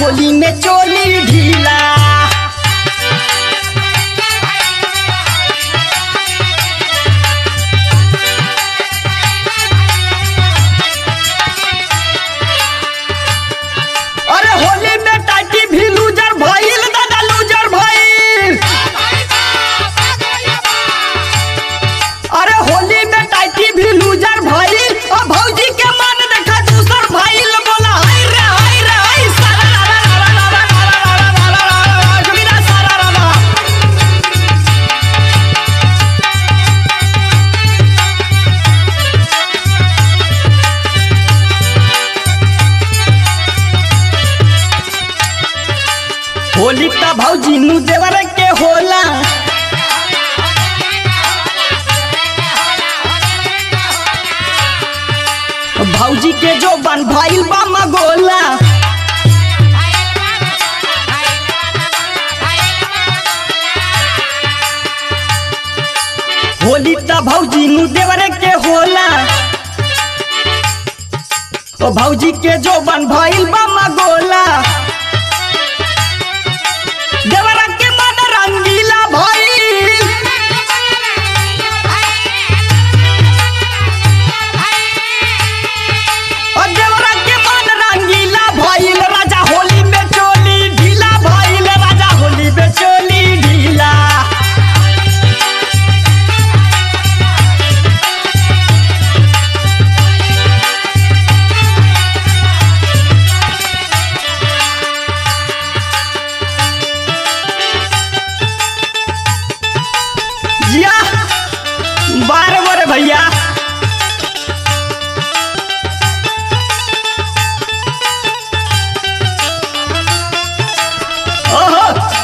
होली में चोली ढीला अरे होली में टाटी भी लूजर भइल दादा लूजर भइल अरे होली में टाटी भी लूजर भइल और भौजी के मन देखा दूसर भइल बोला हाय रे हाय रे हाय सारा रा रा रा रा रा रा रा रा रा रा रा रा जोगिरा सारा रा रा होली का भौजी नु देवर के होला भौजी के जो बन भइल बा मगोला होली त भौजी नु देवर के होला ओ भौजी के जो बन भइल बा मगोला देवर के मन रंगीला भइल और देवरा के मन रंगीला भइल राजा होली में चोली ढीला भइल राजा होली में चोली ढीला जिया बारह बार भैया ओहो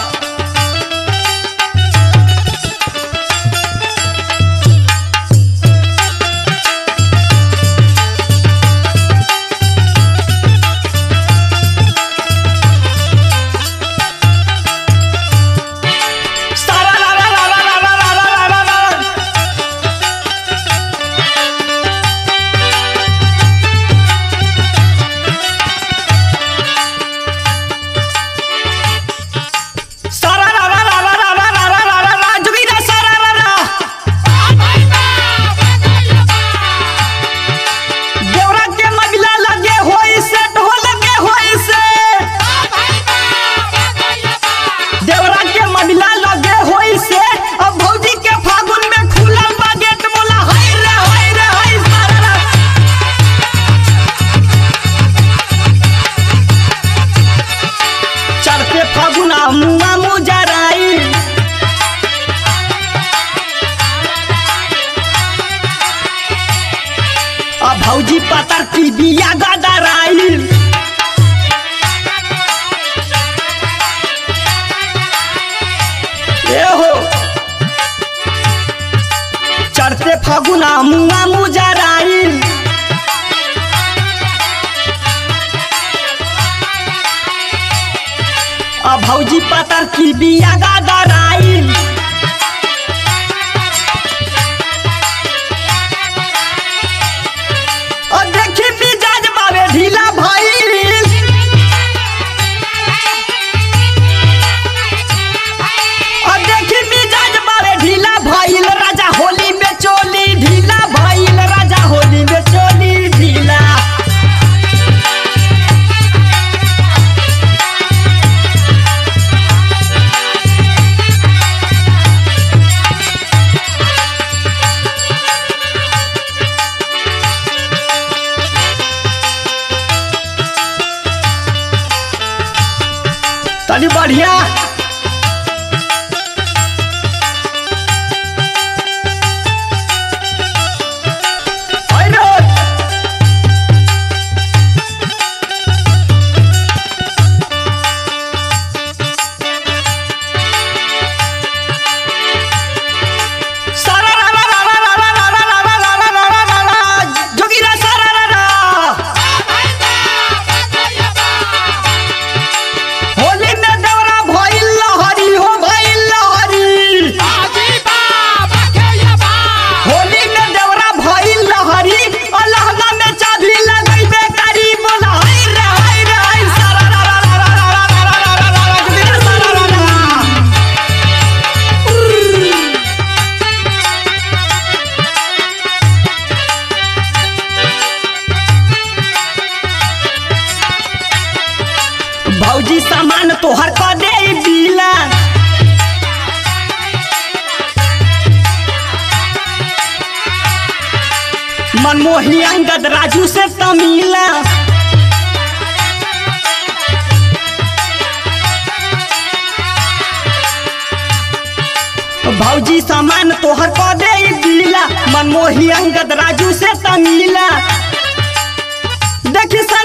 सारा रा रा रा रा रा रा रा रा रा रा सारा रा रा रा रा रा रा रा रा रा रा जोगिरा सारा रा रा देवरा के मगला लगे होई सेट हो लगे होई से देवरा के मगला लगे होई से अब भौजी के फागुन में खुलल बा गेट बोला हाय रे हाय रे हाय सारा रा चढ़ते फागुना मुआ मुजराई अब भौजी पतर की बिया गदराई ए हो चढ़ते फागुना मुआ मुजराई अब भौजी पतर की बिया गदराई और देखी मिजाज बाबे ढीला भइल और देखी मिजाज बाबे ढीला भइल राजा होली में चोली ढीला भइल राजा होली में चोली ढीला तनी बढ़िया आई रे। सारा रा रा रा रा रा रा रा रा रा रा रा रा रा रा रा। जोगिरा सारा रा रा। होली में देवरा तोहर क दे बीला मनमोही अंगद राजू से तमीला भौजी सामान तोहर क दे बीला मनमोही अंगद राजू से तमीला देखी सा